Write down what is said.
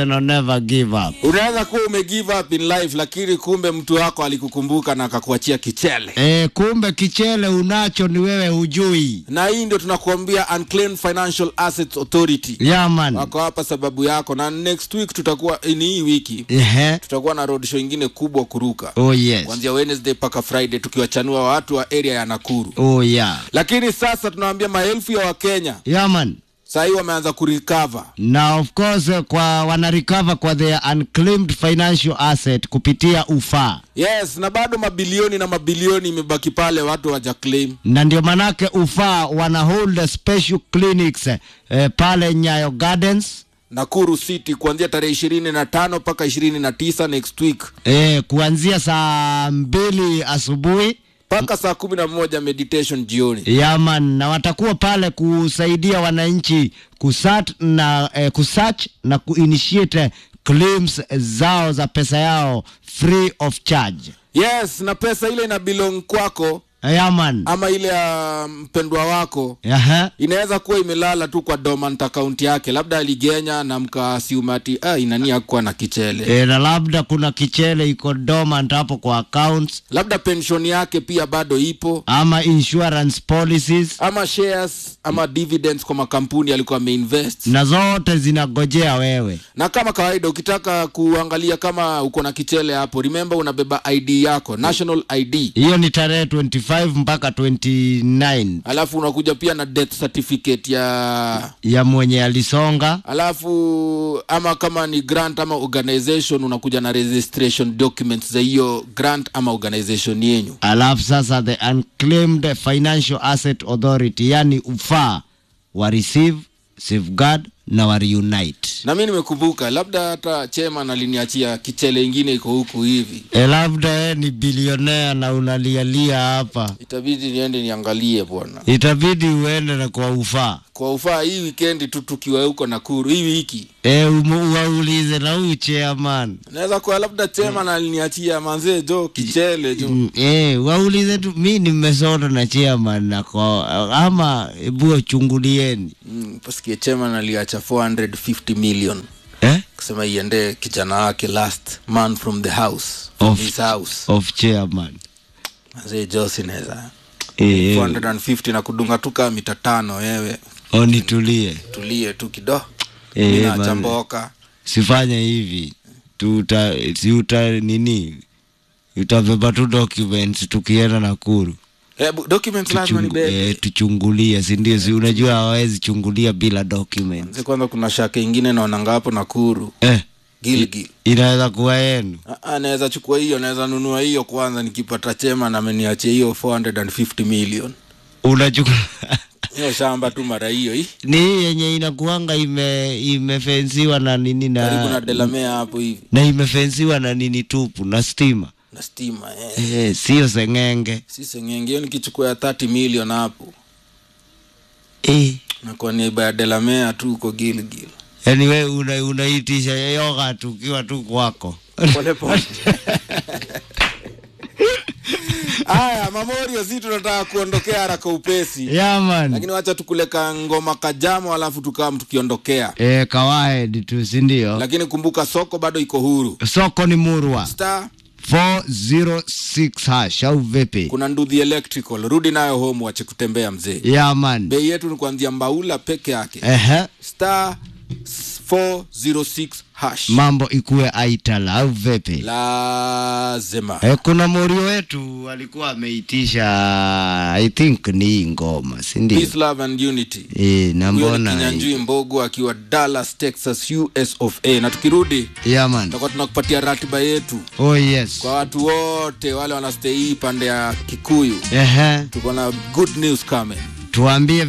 no never give up. unaweza kuwa ume give up in life lakini kumbe mtu wako alikukumbuka na akakuachia kichele E, kumbe kichele unacho ni wewe hujui. na hii ndio tunakuambia unclaimed financial assets authority Yaman. wako hapa sababu yako na next week tutakuwa ni hii wiki Ehe. tutakuwa na road show ingine kubwa kuruka Oh yes. kuanzia wednesday mpaka friday tukiwachanua watu wa area ya nakuru Oh yeah. lakini sasa tunawaambia maelfu ya wakenya Yaman. saa hii wameanza kurecover na of course eh, kwa wana recover kwa their unclaimed financial asset kupitia ufaa yes na bado mabilioni na mabilioni imebaki pale watu waja claim na ndio manake ufaa wana hold special clinics eh, pale Nyayo Gardens nakuru city kuanzia tarehe ishirini na tano mpaka ishirini na tisa next week eh, kuanzia saa mbili asubuhi mpaka saa kumi na moja meditation jioni yaman na watakuwa pale kusaidia wananchi kusat na eh, kusearch na kuinitiate claims zao za pesa yao free of charge yes na pesa ile ina belong kwako yaman ama ile ya mpendwa wako Aha. inaweza kuwa imelala tu kwa dormant account yake labda aligenya na mkaasiumati ah, inani akuwa na kichele E, na labda kuna kichele iko dormant hapo kwa accounts labda pension yake pia bado ipo ama insurance policies ama shares ama dividends kwa makampuni alikuwa ameinvest na zote zinagojea wewe na kama kawaida ukitaka kuangalia kama uko na kichele hapo remember unabeba id yako national id hiyo ni tarehe 25 mpaka 29 alafu unakuja pia na death certificate ya ya mwenye alisonga alafu ama kama ni grant ama organization unakuja na registration documents za hiyo grant ama organization yenyu alafu sasa the unclaimed financial asset authority yani ufaa wa receive safeguard na wa reunite na mi nimekumbuka labda hata chairman aliniachia kichele ingine iko huku hivi e, labda we ni bilionea na unalialia hapa itabidi niende niangalie bwana itabidi uende na kwa ufaa kwa ufaa hii wikendi tu tukiwa huko nakuru hii wiki e, umu- waulize na huyu chairman naweza kuwa labda chairman aliniachia manzee jo kichele jo Mm, eh, waulize tu mi nimesota na chairman nako ama ebu wachungulieni mm, pasikie chairman aliacha 450 million eh? kusema iende kijana wake last man from the house from Of- his house of chairman manzee jo sinaweza eh, eh, 450 na kudunga tu kaa mita tano wewe onitulie tulie tu kido Eh, Mimi man. naacha mboka sifanye hivi tuta si uta nini utabeba tu documents tukienda nakuru eh, bu- documents lazima Tuchungu, nibebe eh, tuchungulie sindio si unajua hawawezi chungulia bila documents Mzee, kwanza kuna shaka ingine naonanga hapo nakuru eh, gilgil inaweza kuwa yenu Ah, ah, naweza chukua hiyo naweza nunua hiyo kwanza nikipata chema na ameniachia hiyo 450 million unachukua hiyo shamba tu mara hiyo hii ni hii yenye inakuanga ime imefensiwa na nini karibu na na delamea hapo hivi na imefensiwa na nini tupu na stima na stima eh. eh, sio sengenge si sengenge hiyo nikichukua ya 30 million hapo eh. nakuwa niba ya delamea tu huko gilgil yaani we una, unaitisha yoga tukiwa tu kwako pole pole haya mamorio si tunataka kuondokea haraka upesi yaman lakini wacha tukuleka ngoma kajamo alafu tukam tukiondokea eh, kawaid tu sindio lakini kumbuka soko bado iko huru soko ni murwa star 406 hash au vipi kuna ndudhi electrical rudi nayo home wache kutembea mzee yaman bei yetu ni kuanzia mbaula peke yake ehe star 406 hash mambo ikuwe aitala au vipi lazima E, kuna morio wetu alikuwa ameitisha I think ni hii ngoma sindio? peace love and unity E, na huyo ni mbona kinyanjui mbogo akiwa dallas texas us of a na tukirudi yaman tutakuwa tunakupatia ratiba yetu oh yes kwa watu wote wale wanastei hii pande ya kikuyu ehe tuko na good news coming tuambie